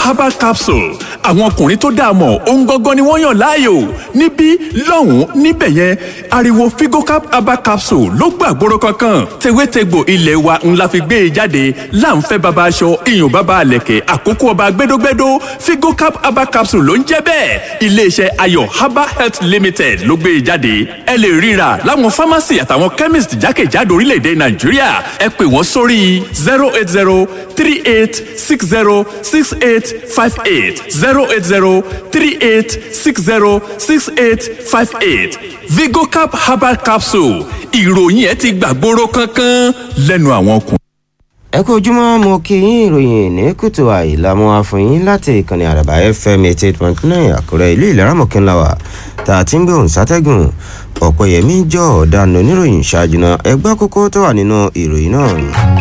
herbal capsule àwọn ọkùnrin tó dáa mọ̀ ohun gangan ni wọ́n yàn láàyò níbí lọ́hùn-ún níbẹ̀ yẹn ariwo figocap herbal capsule ló gbàgbóró kankan tewétegbò ilé wa ńlá fi gbé e jáde láǹfẹ́ baba aṣọ iyùn baba àlẹ̀kẹ̀ àkókò ọba gbẹdógbẹdó figocap herbal capsule ló ń jẹ́ bẹ́ẹ̀ iléeṣẹ́ ayọ̀ herbal health limited ló gbé e jáde ẹ lè ríra láwọn pharmacy àtàwọn chemist jákèjádò orílẹ̀-èdè nàìjíríà ẹ pè wọ́n sórí zero eight zero three eight six zero six eight five eight zero eight zero three eight six zero six eight five eight vigocap herbal capsule ìròyìn ẹ ti gbàgbóró kankan lẹ́nu àwọn ọkùnrin. ẹ kú ojúmọ́ mo kí yín ìròyìn ní kùtù àìlàmú àfọyín láti ìkànnì àràbà fm eighty eight point nine àkúrẹ́ ìlú ìlera mọ̀kínláwà tá a ti ń gbóhùn sátẹ́gùn ọ̀pẹ̀yẹmí jọ ọ̀daràn oníròyìn ṣáájú náà ẹgbẹ́ kókó tó wà nínú ìròyìn náà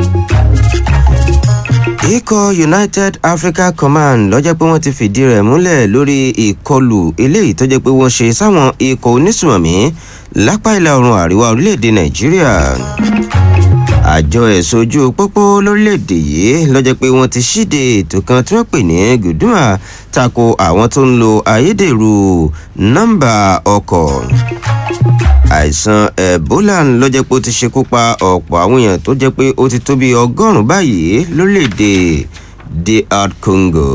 ikọ̀ united africa command lọ́jọ́ pé wọ́n ti fìdí rẹ̀ múlẹ̀ lórí ìkọlù eléyìí tó jẹ́ pé wọ́n ṣe sáwọn ikọ̀ onísùmọ̀mí lápá ìlà oòrùn àríwá orílẹ̀-èdè nàìjíríà àjọ ẹ̀sọ́ ojú pópó lórílẹ̀‐èdè yìí lọ́jọ́ pé wọ́n ti ṣíde ètò kan tí wọ́n pè ní gùdùmà tako àwọn tó ń lo ayédèrú nọ́mbà ọkọ̀ àìsàn ebola lọ́jọ́ pé ó ti ṣekú pa ọ̀pọ̀ àwọn èèyàn tó jẹ́ pé ó ti tó bí ọgọ́rùn-ún báyìí lórílẹ̀‐èdè dr congo.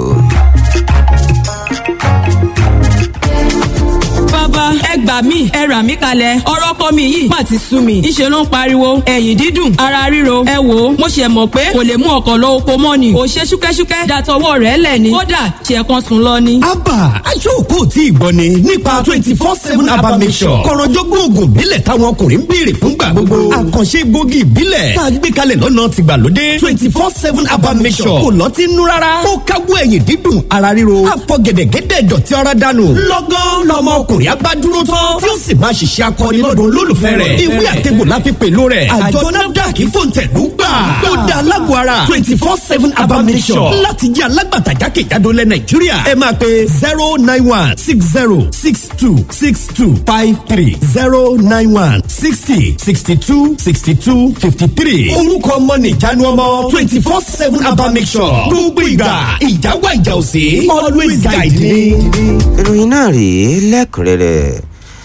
bàbá ẹ gbà mí ẹ rà mí kalẹ̀ ọ̀rọ̀ ọkọ mi yìí má ti sú mi ìṣe ló ń pariwo ẹ̀yìn dídùn ara ríro ẹ wò ó mo ṣe mọ̀ pé kò lè mú ọkọ̀ lọ oko mọ́ ni ò ṣe ṣúkẹ́ṣúkẹ́ dàtọwọ́ rẹ̀ lẹ̀ ni kódà ṣe kan sùn lọ ni. abba aṣọ́kò tí ìgbọ́ ni nípa twenty four seven abba mission kọ̀rọ̀jọ́gbọ́n oògùn ìbílẹ̀ táwọn ọkùnrin ń béèrè fúngbà gbogbo àkànṣe egbògi ìbílẹ̀ tá a gbé kalẹ̀ lọ́nà tìgbàlódé twenty four seven abba mission kò lọ́ ti nú rárá ó káwọ́ ẹ̀yìn dídùn ara ríro àfọ̀gẹ̀dẹ̀gẹ̀dẹ̀ dọ̀tí ara dànù lọ́gán lọ́mọ ọkùnrin agbádúró tán tí ó sì máa ṣiṣẹ́ akọni lọ́dún olólùfẹ́ rẹ̀ ìwé àtẹ̀gbò la fi pèlò rẹ̀ àjọ nafdac fòǹtẹ̀lú gbà ó da alágbó ara twenty four seven abamisọ̀ láti jẹ́ alágbàtà jákèjádò lẹ̀ nàìjíríà ẹ máa pe zero nine one six zero six two six two five three zero nine one sixty sixty two sixty two fifty three orúkọ ọmọ nìjánu ọmọ twenty four seven abamisọ̀ gbogbo ìgbà ìjà wà ìjà òsè always guide me. ìròyìn náà rèé lẹ́kùnrẹ́rẹ́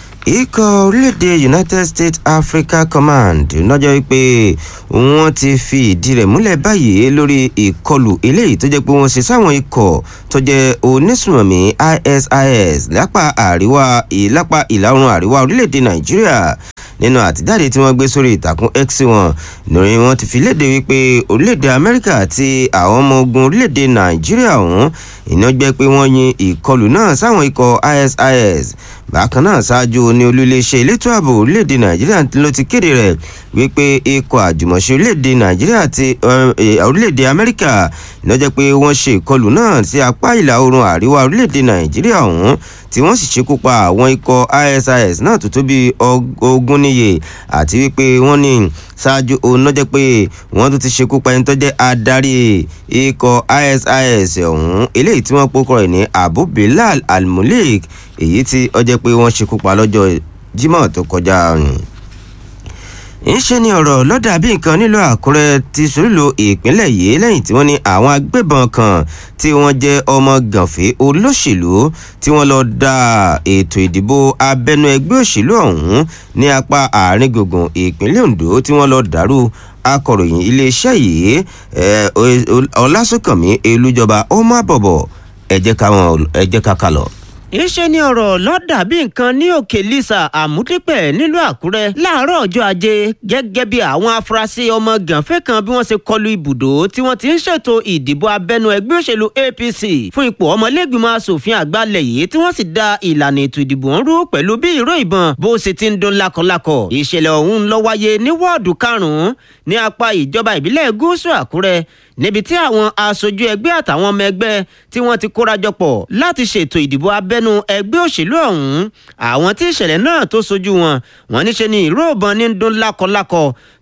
ikọ̀ orílẹ̀-èdè united states africa command lọ́jọ́ wípé wọ́n ti fi ìdí rẹ̀ múlẹ̀ báyìí lórí ìkọlù eléyìí tó jẹ́ pé wọ́n ṣe sáwọn ikọ̀ tó jẹ́ onísùmọ̀mí isis lápá àríwá ìlápá ìlà oòrùn àríwá orílẹ̀-èdè nàìjíríà nínú àtijáde tí wọ́n gbé sórí ìtàkùn x wọn lórí wọn ti fi léde wípé orílẹ̀-èdè amẹ́ríkà àti àwọn ọmọ ogun orílẹ̀-èdè nàìjíríà ọ̀hún iná jẹ́ pé wọ́n yin ìkọlù náà sáwọn ikọ̀ isis bákan náà ṣáájú ní olúléeṣẹ́ elétò ààbò orílẹ̀-èdè nàìjíríà ló ti kéde rẹ̀ wípé ikọ̀ àjùmọ̀ṣe orílẹ̀-èdè nàìjíríà àti orílẹ̀-èdè amẹ́ríkà iná jẹ́ pé wọ́n ṣe ìkọlù náà sí apá ìlà oòrùn àríwá orílẹ̀-èdè nàìjíríà ọ̀hún tí wọ́n sì ṣekú pa àwọn ikọ̀ isis náà tó tó bí ogún níye àti wípé wọ́n ní ṣáájú òun náà jẹ́ pé wọ́n tún ti ṣekú pa ẹni tó jẹ́ adarí ikọ̀ isis ọ̀hún eléyìí tí wọ́n pokọ̀ rẹ̀ ní abu bilal almulik èyí tí ó jẹ́ pé wọ́n ṣekú pa lọ́jọ́ jimoh tó kọjá ńṣe ni ọ̀rọ̀ lọ́dà bí nǹkan nílò àkúrẹ́ ti sòrílò ìpínlẹ̀ yìí lẹ́yìn tí wọ́n ní àwọn agbébọn kan tí wọ́n jẹ́ ọmọ gànfẹ́ olóṣèlú tí wọ́n lọ da ètò ìdìbò abẹ́nú ẹgbẹ́ òṣèlú ọ̀hún ní apá àárín gbùngbùn ìpínlẹ̀ ondo tí wọ́n lọ dàrú akọ̀ròyìn iléeṣẹ́ yìí ọlásùnkànmí elújọba ó má bọ̀bọ̀ ẹ̀jẹ̀ ká kà lọ ìṣe ni ọ̀rọ̀ lọ́dà bí nǹkan ní òkè lisa àmúdípẹ̀ nílùú àkúrẹ́ láàárọ̀ ọjọ́ ajé gẹ́gẹ́ bí àwọn afurasí ọmọ gànfẹ́ kan bí wọ́n ṣe kọlu ibùdó tí wọ́n ti ń ṣètò ìdìbò abẹ́nu ẹgbẹ́ òṣèlú apc fún ipò ọmọlẹ́gbìmọ̀ asòfin àgbàlẹ̀ yìí tí wọ́n sì da ìlànà ètò ìdìbò ń rú pẹ̀lú bí ìró ìbọn bó ṣe ti ń dún lakọ̀lakọ̀ ìṣẹ̀lẹ̀ ọ̀hún lọ wáyé ní wọ́ọ̀dù karùn-ún ní apá ìjọba ìbílẹ̀ gúúsù àkúrẹ́ níbi tí àwọn aṣojú ẹgbẹ́ àtàwọn ọmọ ẹgbẹ́ tí wọ́n ti kórajọ pọ̀ láti ṣètò ìdìbò abẹ́nu ẹgbẹ́ òṣèlú ọ̀hún àwọn tí ìṣẹ̀lẹ̀ náà tó sojú wọn wọ́n níṣe ni ìró ìbọn ní dún lákọlákọ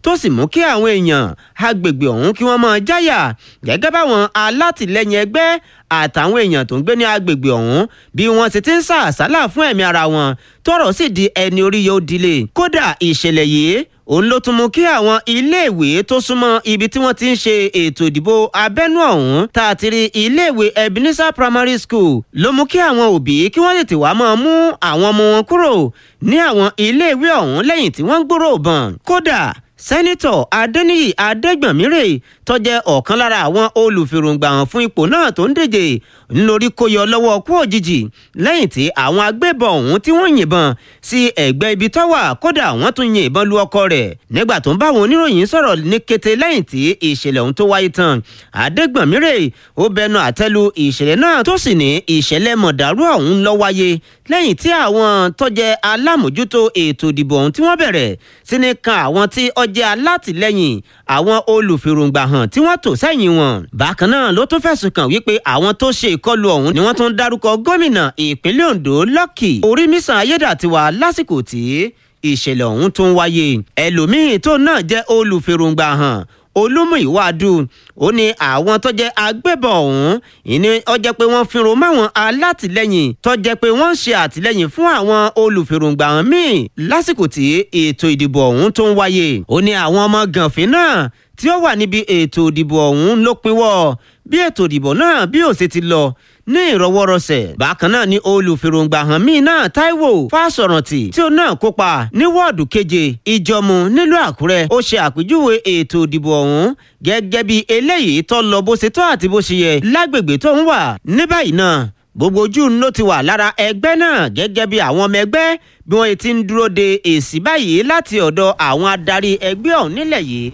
tó sì mú kí àwọn èèyàn agbègbè ọ̀hún kí wọ́n máa jáyà gẹ́gẹ́ báwọn alátìlẹyìn ẹgbẹ́ àtàwọn èèyàn tó ń gbé ní agbègbè ọ̀hún bí wọ́n ti ti ń sá àsálà fún ẹ̀mí ara wọn tọ́rọ̀ sì di ẹni orí yóò dilé kódà ìṣẹ̀lẹ̀ yìí òun ló tún mú kí àwọn iléèwé tó súnmọ́ ibi tí wọ́n ti ń ṣe ètò ìdìbò abẹ́nú ọ̀hún tá a ti rí iléèwé ebenezer primary school ló mú kí àwọn òbí kí wọ́n tètè wá máa mú àwọn ọmọ wọn kúrò ní àwọn iléèwé ọ̀hún lẹ́yìn tí wọ́n ń gbúrò bọ̀n kódà sẹ́nitọ̀ adẹ́niyì adẹ́gbọ̀nmírè tó jẹ́ ọ̀kan lára àwọn olùfèròǹgbà hàn fún ipò náà tó ń díje ńlórí kó yọ lọ́wọ́ kú òjijì lẹ́yìn tí àwọn agbébọn ọ̀hún tí wọ́n yìnbọn sí ẹ̀gbẹ́ ibi tó wà kódà wọ́n tún yin ìbọn lu ọkọ rẹ̀ nígbà tó ń bá àwọn oníròyìn sọ̀rọ̀ ní kété lẹ́yìn tí ìṣẹ̀lẹ̀ ọ̀hún tó wáyé tán adẹ́gbọ̀nmírè ó bẹnu àtẹ́lu ìṣẹ̀lẹ̀ náà tó sì ní ìṣẹ̀lẹ̀ mọ̀dàrú ọ̀hún ló wáyé lẹ́yìn tí àwọn tó jẹ́ alámòjútó ètò ìdìbò ọ̀hún tí wọ́n bẹ̀rẹ̀ sí ní kan àwọn tí ó jẹ́ alátìlẹ́yìn àwọn olùfèròǹgbà hàn tí wọ́n tò sẹ́yìn wọn. bákan náà ló tún fẹ̀sùn kàn wípé àwọn tó ṣe ìkọlù ọ̀hún ni wọ́n tún dárúkọ gómìnà ìpínlẹ̀ ondo lọ́kì orímísàn ayédàtiwa lásìkò tí ìṣẹ̀lẹ̀ ọ̀hún tó ń wáyé. ẹlòmíín tó náà jẹ́ olùfèròǹgbà hàn olúmúìwádù ó ní àwọn tó jẹ́ agbébọn ọ̀hún ìní ọjẹ́ pé wọ́n fi ròmọ́ àwọn alátìlẹ́yìn tó jẹ́ pé wọ́n ń ṣe àtìlẹ́yìn fún àwọn olùfèròǹgbà hàn míì lásìkò tí ètò ìdìbò ọ̀hún tó ń wáyé ó ní àwọn ọmọ gànfin náà tí ó wà níbi ètò ìdìbò ọ̀hún ló pinwọ́ bí ètò ìdìbò náà bí ó ṣe ti lọ ní ìrọwọ́rọsẹ̀ bákan náà ni olùfèròǹgbà hàn míì náà Táíwò Fásọ̀rántì tí ó náà kópa ní wọ́ọ̀dù keje Ìjọ̀mú nílùú Àkúrẹ́ ó ṣe àpèjúwe ètò ìdìbò ọ̀hún gẹ́gẹ́ bí eléyìí tó lọ bó ṣe tó àti bó ṣe yẹ lágbègbè tó ń wà ní báyìí náà gbogbo ojú ló ti wà lára ẹgbẹ́ náà gẹ́gẹ́ bí àwọn ọmọ ẹgbẹ́ bí wọ́n ti ń dúró de èsì báyìí láti ọ̀dọ̀ àwọn adarí ẹgbẹ́ ọ̀hún nílẹ̀ yìí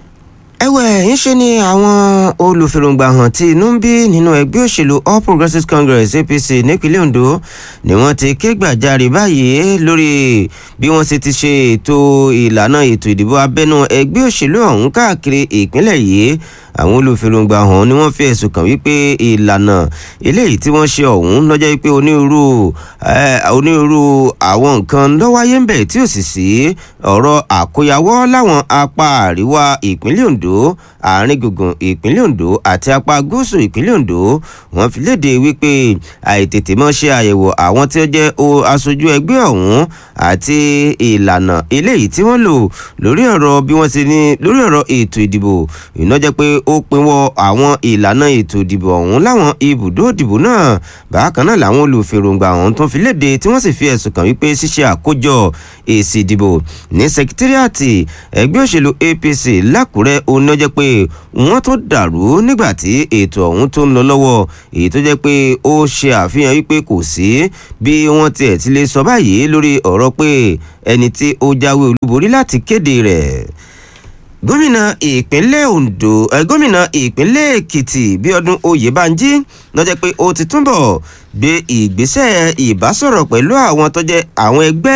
ẹ̀wẹ̀ ńṣe ni àwọn olùfèròǹgbà hàn tí inú ń bí nínú ẹgbẹ́ òṣèlú all progressives congress apc nípínlẹ̀ ondo ni wọ́n ti ké gbàjarè báyìí lórí bí wọ́n ṣe ti ṣe ètò ìlànà ètò ìdìbò abẹ́nú ẹgbẹ́ òṣèlú ọ̀hún káàkiri ìpínlẹ̀ yìí àwọn olùfèròǹgbà hàn ni wọ́n fi ẹ̀sùn kàn wípé ìlànà eléyìí tí wọ́n ṣe ọ̀hún lọ́jọ́ wípé onírúurú onírúurú àwọn nǹkan ló wáyé ń bẹ̀ tí ò sì sí ọ̀rọ̀ àkóyawọ́ láwọn apá àríwá ìpínlẹ̀ ondo àárín gbùngbùn ìpínlẹ̀ ondo àti apá gúúsù ìpínlẹ̀ ondo wọ́n fi léde wípé àìtètè mọ́ ṣe àyẹ̀wò àwọn tí ó jẹ́ aṣojú ẹgbẹ́ ọ̀hún àti ìlànà eléyìí tí wọ́n lò lórí ọ̀rọ̀ bí wọ́n ti ní lórí ọ̀rọ̀ ètò ìdìbò ìnájẹ́ pé ó pinwọ́ àwọn ìlànà ètò ìdìbò ọ̀hún láwọn ibùdó ìdìbò náà bákan náà làwọn olùfèròǹgbà ọ̀hún tó fi léde tí wọ́n sì fi ẹ̀sùn kàn wípé ṣíṣe àkójọ èsì ìdìbò ní sekitiriati ẹgbẹ́ òṣèlú apc lákùrẹ́ onínájẹ́ pé wọ́n tó dàrú nígbà tí ètò ọ̀hún tó ń lọ lọ́wọ́ èyí tó jẹ́ pé ó ṣe àfihàn wípé kò sí bí wọ́n tiẹ̀ ti lè sọ báyìí lórí ọ̀rọ̀ pé ẹni tí ó jáwé olúborí láti kéde rẹ̀ gómìnà ìpínlẹ̀ ondo ẹ gómìnà ìpínlẹ̀ èkìtì bíọ́dún oyèbánjí lọ́jọ́ pé ó ti túbọ̀ gbé ìgbésẹ̀ ìbásọ̀rọ̀ pẹ̀lú àwọn tó jẹ́ àwọn ẹgbẹ́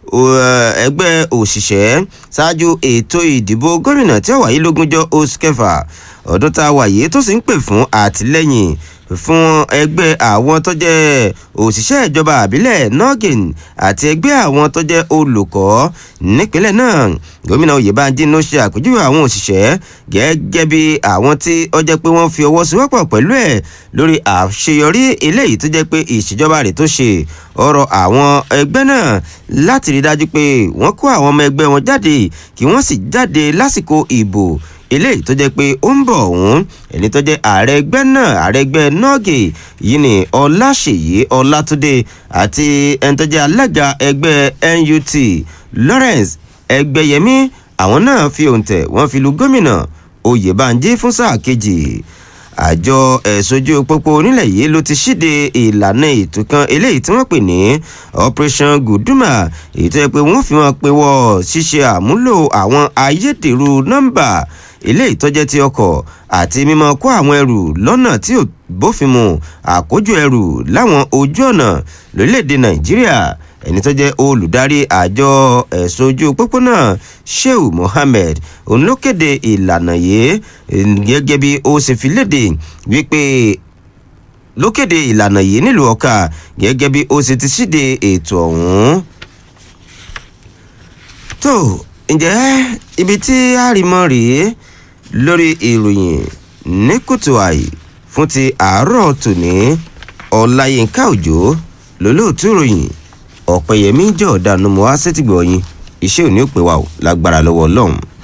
ẹgbẹ́ òṣìṣẹ́ ṣáájú ètò ìdìbò gómìnà tí ó wáyé lógúnjọ́ oṣù kẹfà ọdún tá a wà yìí tó sì ń pè fún àtìlẹ́yìn fún ẹgbẹ́ àwọn tó jẹ́ òṣìṣẹ́ ìjọba àbílẹ̀ nogin àti ẹgbẹ́ àwọn tó jẹ́ olùkọ́ nípínlẹ̀ náà gómìnà oyèbánjí ló ṣe àpèjúwe àwọn òṣìṣẹ́ gẹ́gẹ́ bí àwọn tí ó jẹ́ pé wọ́n fi ọwọ́ sowọ́pọ̀ pẹ̀lú ẹ̀ lórí àṣeyọrí eléyìí tó jẹ́ pé ìṣèjọba rẹ̀ tó ṣe ọ̀rọ̀ àwọn ẹgbẹ́ náà láti rí dájú pé wọ́n kó àwọn ọmọ ẹgbẹ́ wọn jáde kí wọ́n sì jáde lásìkò ìbò eléyìí tó jẹ́ pé ó ń bọ̀ ọ̀hún ẹni tó jẹ́ ààrẹ ẹgbẹ́ náà ààrẹ ẹgbẹ́ nọ́ọ̀gì yìí ni ọláṣèyí ọlátúndé àti ẹni tó jẹ́ alága ẹgbẹ́ nut lawrence ẹgbẹ́yẹmí àwọn náà fi òǹtẹ̀ wọ́n fi lu gómìnà oyèbánjí fún sáà kejì àjọ ẹ̀sọ́jú pópó onílẹ̀ yìí ló ti ṣíde ìlànà ètò kan eléyìí tí wọ́n pè ní operation guduma èyí tó yẹ pé wọ́n fi wọn pe wọ́ ṣíṣe àmúlò àwọn ayédèrú nọ́mbà eléyìí tó jẹ́ ti ọkọ̀ àti mímọ́ kó àwọn ẹrù lọ́nà tí ò bófin mu àkójọ ẹrù láwọn ojú ọ̀nà lórílẹ̀‐èdè nàìjíríà ẹni tó jẹ́ olùdarí àjọ ẹ̀sùn ojú pópónà sheu mohammed òun ló kéde ìlànà yìí gẹ́gẹ́ bí ó ṣe fi léde wípé ló kéde ìlànà yìí nílùú ọkà gẹ́gẹ́ bí ó ṣe ti ṣíde ètò ọ̀hún. tó ǹjẹ́ ibi tí àrìmọ́ rèé lórí ìròyìn ní kùtù àì fún ti àárọ̀ tòní ọ̀làyínká òjò lólóòtú ìròyìn ọ̀pẹ̀yẹmí jọ̀ọ́dánù mọ́ á sétìgbọ̀ yín iṣẹ́ òní ò pé wa ò lágbára lọ́wọ́ ọlọ́run